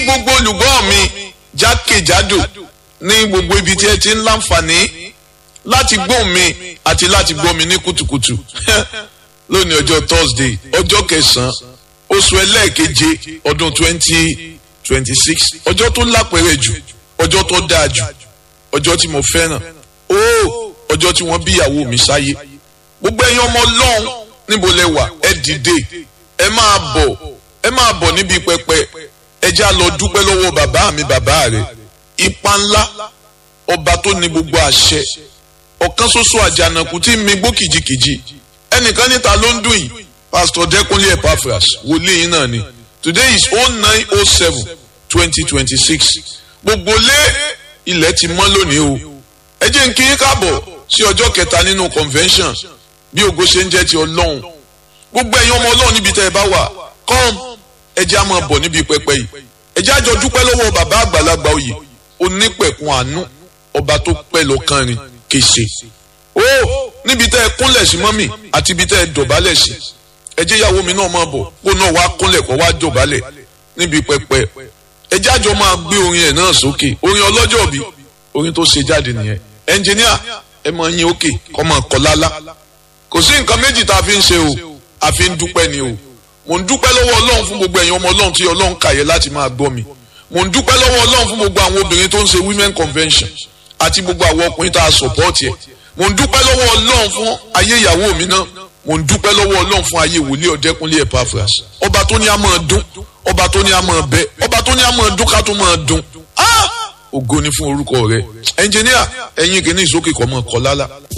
gbogbo olùgbọ́ mi jákèjádò ní gbogbo ibi tí ẹ ti ń láǹfààní láti gbọ́ mi àti láti gbọ́ mi ní kùtùkùtù lónìí ọjọ́ Thursday ọjọ́ kẹsàn-án oṣù ẹlẹ́ẹ̀keje ọdún twenty twenty six ọjọ́ tó lápẹ̀rẹ̀ jù ọjọ́ tó dáa jù ọjọ́ tí mo fẹ́ràn ó ọjọ́ tí wọ́n bí ìyàwó mi sáyé gbogbo ẹ̀yin ọmọ ọlọ́run níbo lẹ wà ẹ dìde ẹ máa bọ̀ ẹ máa bọ̀ níbi pẹpẹ ẹ já lọ dúpẹ́ lọ́wọ́ bàbá mi bàbá rẹ̀ ipa ńlá ọba tó ní gbogbo àṣẹ ọ̀kan ṣoṣo àjànàkú tí mi gbó kìjikìji ẹnìkan níta ló ń dùn yìí pastor Dẹ́kunlé Epaphras wòlíì yín náà ni today is oh nine oh seven twenty twenty six gbogbo lé ilẹ̀ ti mọ́ lónìí o ẹ jẹ́ n kí yín káàbọ̀ sí ọjọ́ kẹta nínú convention bí ògo ṣe ń jẹ́ ti ọlọ́run gbogbo ẹ̀yin ọmọ ọlọ́run níbi tẹ́ ẹ bá wà come ẹ jẹ́ á máa bọ̀ níbi pẹpẹ yìí ẹ jẹ́ á jọ dúpẹ́ lọ́wọ́ bàbá àgbàlagbà oyè onípẹ̀kun àánú ọba tó pẹ́ lọ́kàn rin kése ó níbi tẹ́ ẹ kúnlẹ̀ sí mọ́mì àti ibi tẹ́ ẹ dọ̀bálẹ̀ sí ẹ jẹ́ ìyàwó mi náà máa bọ̀ kó náà wá kúnlẹ̀ kó wá dọ̀bálẹ̀ níbi pẹpẹ ẹ jẹ́ àjọ máa gbé orin ẹ̀ náà sókè orin ọlọ́jọ́ bí orin tó ṣe jáde nìyẹn ẹnjìníà ẹ máa yín òkè kọ́ máa kọ́ lálá kò sí nǹkan méjì tá a fi ń ṣe o a fi ń dúpẹ́ ni o mò ń dúpẹ́ lọ́wọ́ ọlọ́run fún gbogbo ẹ̀yin ọmọ ọlọ́run tí ọlọ́run kàyẹ láti máa gbọ́ mi mò ń dúpẹ́ lọ́wọ́ ọlọ́run fún gbogbo àwọn obìnrin tó ń ṣe women convention àti gbogbo àwọn ọkùnrin tá a support yẹ mò ń dúpẹ́ lọ́wọ́ ọlọ́run fún ayé ìyàwó mi náà mò ń dúpẹ́ lọ́wọ́ ọlọ́run fún ayé wòlíì ọ̀dẹ́kunlé Epaphras ọba tó ní a máa dún ọba tó ní a máa bẹ ọba tó ní a máa dún ká tó máa dún ògo ni fún orúkọ rẹ ẹnjìníà ẹ̀yin kìíní ìsókè kọ́ mọ́ kọ́ lálá.